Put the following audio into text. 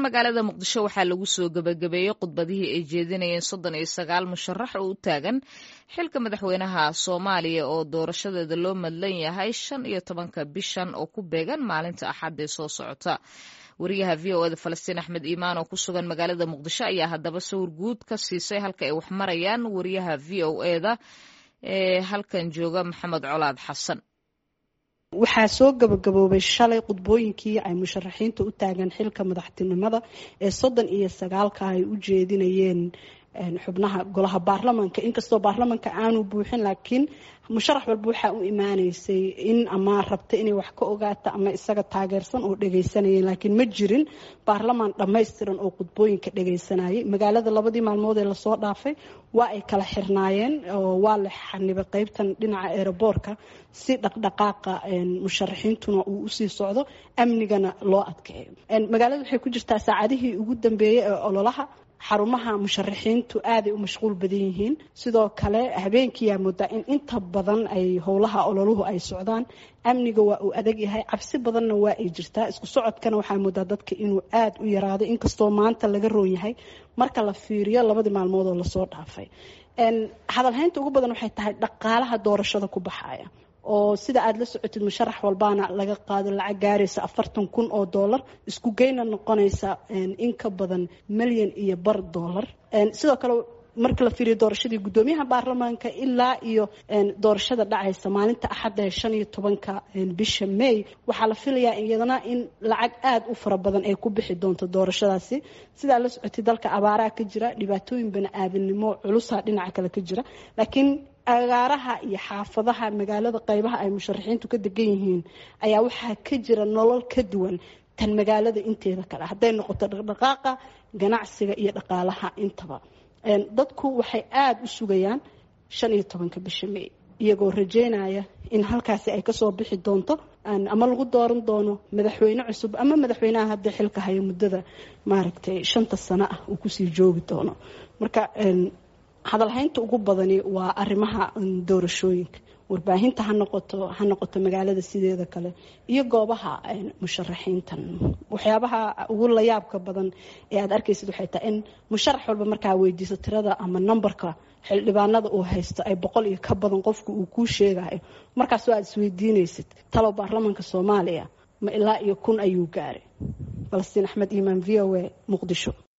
magaalada muqdisho waxaa lagu soo gebagabeeyey khudbadihii ay jeedinayeen soddon iyo sagaal musharax oo u taagan xilka madaxweynaha soomaaliya oo doorashadeeda loo madlan yahay shan iyo tobanka bishan oo ku beegan maalinta axad ee soo socota wariyaha v o eda falastiin axmed iimaan oo ku sugan magaalada muqdisho ayaa haddaba sawir guud ka siisay halka ay wax marayaan wariyaha v o eda ee halkan jooga maxamed colaad xasan waxaa soo gabagaboobay shalay khudbooyinkii ay musharaxiinta u taagan xilka madaxtinimada ee soddon iyo sagaalka ay u jeedinayeen xubnaha golaha baarlamaanka inkastoo baarlamaanka aanu buuxin laakiin musharax walba waxaa u imaaneysay in ama rabta inay wax ka ogaata ama isaga taageersan oo dhagaysanayeen laakiin ma jirin baarlamaan dhammaystiran oo khudbooyinka dhagaysanayay magaalada labadii maalmood ee lasoo dhaafay waa ay kala xirnaayeen oo waa la xanibay qeybtan dhinaca eeraboorka si dhaqdhaqaaqa musharaxiintuna uu usii socdo amnigana loo adkeeyo magaalada waxay ku jirtaa saacadihii ugu dambeeyey ee ololaha xarumaha musharaxiintu aaday u mashquul badan yihiin sidoo kale habeenkiiyaa moodaa in inta badan ay howlaha ololuhu ay socdaan amniga waa uu adag yahay cabsi badanna waa ay jirtaa isku socodkana waxaa moodaa dadka inuu aada u yaraado inkastoo maanta laga roon yahay marka la fiiriyo labadii maalmood oo lasoo dhaafay hadalhaynta ugu badan waxay tahay dhaqaalaha doorashada ku baxaya oo sida aada la socotid musharax walbaana laga qaado lacag gaaraysa afartan kun oo dollar isku geyna noqonaysa in ka badan milyan iyo bar dollar sidoo kale marka la fiiriyo doorashadii guddoomiyaha baarlamaanka ilaa iyo doorashada dhacaysa maalinta axadda ee shan iyo tobanka bisha may waxaa la filayaa iyadana in lacag aada u fara badan ay ku bixi doonto doorashadaasi sidaa la socotay dalka abaaraha ka jira dhibaatooyin bani-aadamnimo culusa dhinaca kale ka jira laakiin agaaraha iyo xaafadaha magaalada qeybaha ay musharaxiintu ka degan yihiin ayaa waxaa ka jira nolol ka duwan tan magaalada inteeda kale hadday noqoto dhaqdhaqaaqa ganacsiga iyo dhaqaalaha intaba dadku waxay aada u sugayaan shan iyo tobanka bisha may iyagoo rajeynaya in halkaasi ay kasoo bixi doonto ama lagu dooran doono madaxweyne cusub ama madaxweynaha hadda xilka haya muddada maaragtay shanta sano ah uu kusii joogi doono marka hadalhaynta ugu badani waa arrimaha doorashooyinka warbaahinta ha noqoto ha noqoto magaalada sideeda kale iyo goobaha musharaxiintan waxyaabaha ugu layaabka badan ee aada arkaysid waxay tahay in musharax walba markaa weydiiso tirada ama numberka xildhibaanada uu haysto ay boqol iyo ka badan qofka uu kuu sheegayo markaasoo aada isweydiinaysid talow baarlamaanka soomaaliya ma ilaa iyo kun ayuu gaaray falastiin axmed iimaan v o a muqdisho